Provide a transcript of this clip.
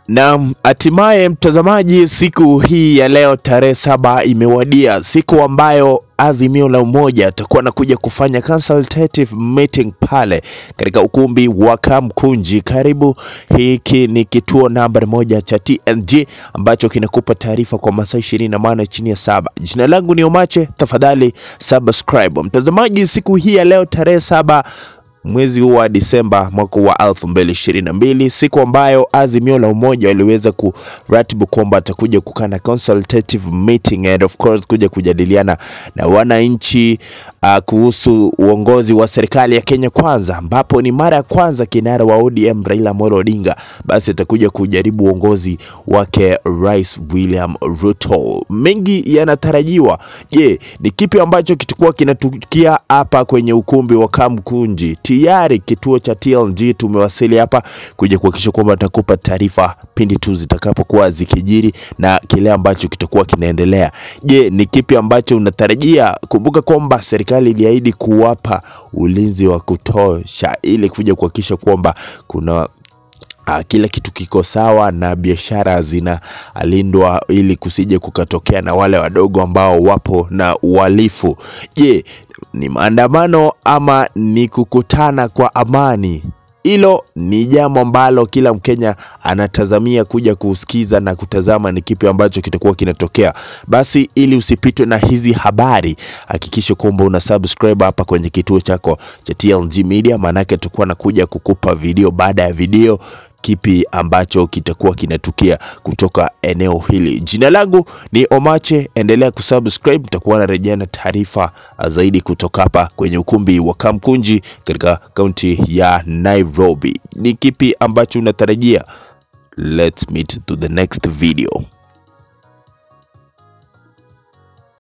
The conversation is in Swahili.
Na hatimaye mtazamaji, siku hii ya leo tarehe saba imewadia, siku ambayo Azimio la Umoja atakuwa anakuja kufanya consultative meeting pale katika ukumbi wa Kamkunji. Karibu, hiki ni kituo namba moja cha TNG ambacho kinakupa taarifa kwa masaa ishirini na nane chini ya saba. Jina langu ni Omache, tafadhali subscribe. Mtazamaji, siku hii ya leo tarehe saba mwezi huu wa Disemba mwaka wa 2022, siku ambayo Azimio la Umoja waliweza kuratibu kwamba atakuja kukaa na consultative meeting and of course kuja kujadiliana na wananchi uh, kuhusu uongozi wa serikali ya Kenya Kwanza, ambapo ni mara ya kwanza kinara wa ODM Raila Amolo Odinga basi atakuja kujaribu uongozi wake Rais William Ruto. Mengi yanatarajiwa. Je, ni kipi ambacho kitakuwa kinatukia hapa kwenye ukumbi wa Kamkunji? Tayari kituo cha TLG tumewasili hapa kuja kuhakikisha kwamba takupa taarifa pindi tu zitakapokuwa zikijiri na kile ambacho kitakuwa kinaendelea. Je, ni kipi ambacho unatarajia? Kumbuka kwamba serikali iliahidi kuwapa ulinzi wa kutosha ili kuja kuhakikisha kwamba kuna Uh, kila kitu kiko sawa na biashara zinalindwa ili kusije kukatokea na wale wadogo ambao wapo na uhalifu. Je, ni maandamano ama ni kukutana kwa amani? Hilo ni jambo ambalo kila Mkenya anatazamia kuja kusikiza na kutazama ni kipi ambacho kitakuwa kinatokea. Basi ili usipitwe na hizi habari, hakikisha kwamba una subscribe hapa kwenye kituo chako cha TLG Media, maanake tutakuwa nakuja kukupa video baada ya video kipi ambacho kitakuwa kinatukia kutoka eneo hili. Jina langu ni Omache, endelea kusubscribe, nitakuwa narejea na taarifa zaidi kutoka hapa kwenye ukumbi wa Kamkunji katika kaunti ya Nairobi. Ni kipi ambacho unatarajia? Let's meet to the next video.